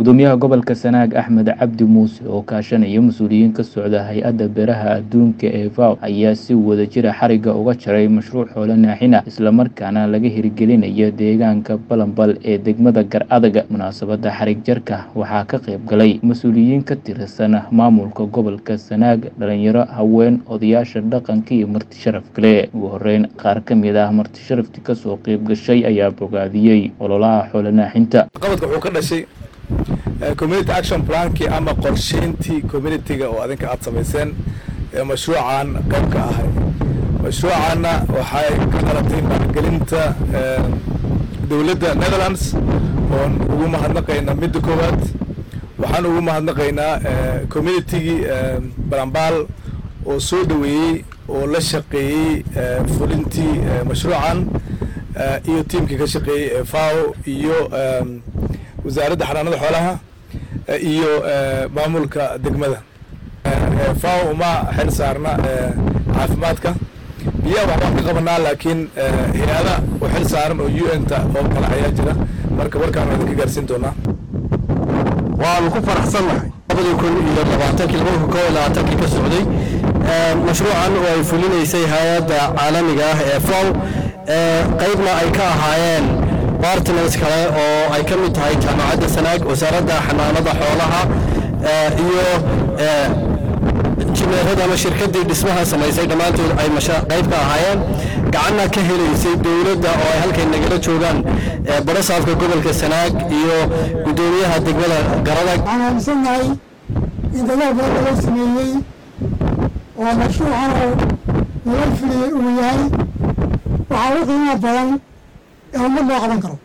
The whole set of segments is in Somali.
gudoomiyaha gobolka sanaag axmed cabdi muuse oo kaashanaya mas-uuliyiin ka socda hay-adda beeraha adduunka ee faw ayaa si wadajira xariga uga jaray mashruuc xoolo naaxina islamarkaana laga hirgelinayo deegaanka balanbal ee degmada gar adaga munaasabada xarig jarka waxaa ka qayb galay mas-uuliyiin ka tirsan maamulka gobolka sanaag dhalinyaro haween odayaasha dhaqanka iyo marti sharaf kale ugu horeyn qaar ka mid ah marti sharafti kasoo qayb gashay ayaa bogaadiyey ololaha xoolo naaxinta qabadka wuxuu ka dhashay community action plankii ama qorsheyntii communityga oo adinka aad samayseen ee mashruucan qayb ka ahay mashruucanna waxay ka dhalatay maalgelinta dowladda netherlands oon ugu mahadnaqaynaa midda koowaad waxaan ugu mahadnaqaynaa communitygii balambaal oo soo dhoweeyey oo la shaqeeyey fulintii mashruucan iyo tiimkii ka shaqeeyey ee fao iyo wasaaradda xanaanada xoolaha iyo maamulka degmada fao uma xil saarna caafimaadka biyaha waxbaan ka qabanaa laakiin hay-ada u xil saaran oo u n ta oo kale ayaa jira marka warkaan waan idinka gaarsiin doonaa waanu ku faraxsannahay labadii kun iyo labaatankii laba kun koo iyo labaatankii ka socday mashruucan oo ay fulinaysay hay-adda caalamiga ah ee fow qaybna ay ka ahaayeen bartners kale oo ay ka mid tahay jaamacadda sanaag wasaaradda xanaanada xoolaha iyo injineerada ama shirkaddii dhismaha samaysay dhammaantood ay qayb ka ahaayeen gacanna ka helaysay dowladda oo ay halkay nagala joogaan barasaafka gobolka sanaag iyo guddoomiyaha degmada garadag waxaan aaminsannahay in dadaal badan loo sameeyey oo mashruucan oo lala fuliyey uu yahay waxaa ugu qiimaha badan ee ummad loo qaban karo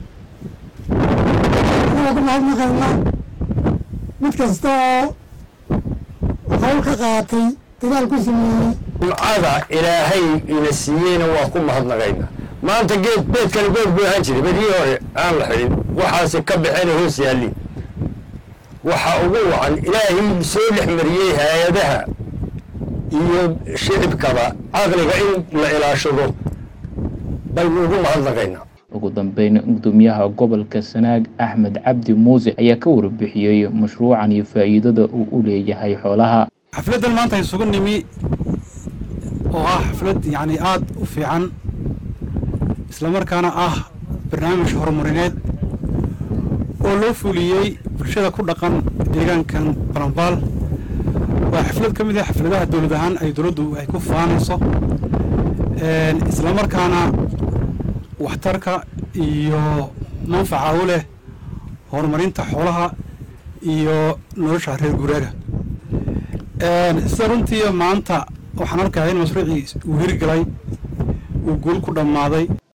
anagoo ku mahadnaqayna mid kasta oo hawl ka qaatay dadaal ku sameeyey jumcada ilaahay ina siiyeyna waa ku mahadnaqayna maanta geed beedkani beed buu ahaan jiray bedihii hore aan la xidhin waxaase ka baxeen hoos yaalliin waxa ugu wacan ilaahay soo dhex mariyey hay-adaha iyo shicibkaba caqliga in la ilaashado baynu ugu mahadnaqaynaa ugu dambeyn gudoomiyaha gobolka sanaag axmed cabdi muuse ayaa ka warbixiyey mashruucan iyo faa'iidada uu u leeyahay xoolaha xafladdan maanta isugu nimi oo ah xaflad yacni aada u fiican islamarkaana ah barnaamij horumarineed oo loo fuliyey bulshada ku dhaqan deegaankan balambaal waa xaflad ka mid ah xafladaha dowlad ahaan ay dowladdu ay ku faanayso islamarkaana waxtarka iyo manfaca u leh horumarinta xoolaha iyo nolosha reer guuraaga sida runtii maanta waxaan arkayaa in mashruucii uu hirgalay uu guul ku dhammaaday